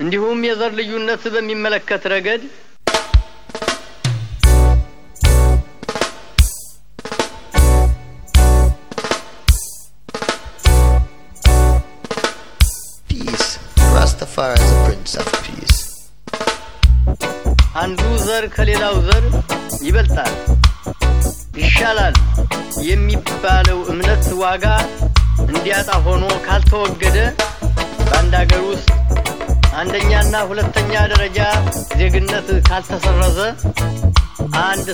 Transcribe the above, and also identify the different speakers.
Speaker 1: እንዲሁም የዘር ልዩነት በሚመለከት ረገድ
Speaker 2: Peace. Rastafari is the Prince of Peace.
Speaker 1: አንዱ ዘር ከሌላው ዘር ይበልጣል፣ ይሻላል የሚባለው እምነት ዋጋ እንዲያጣ ሆኖ ካልተወገደ በአንድ አገር ውስጥ አንደኛና ሁለተኛ ደረጃ ዜግነት ካልተሰረዘ አንድ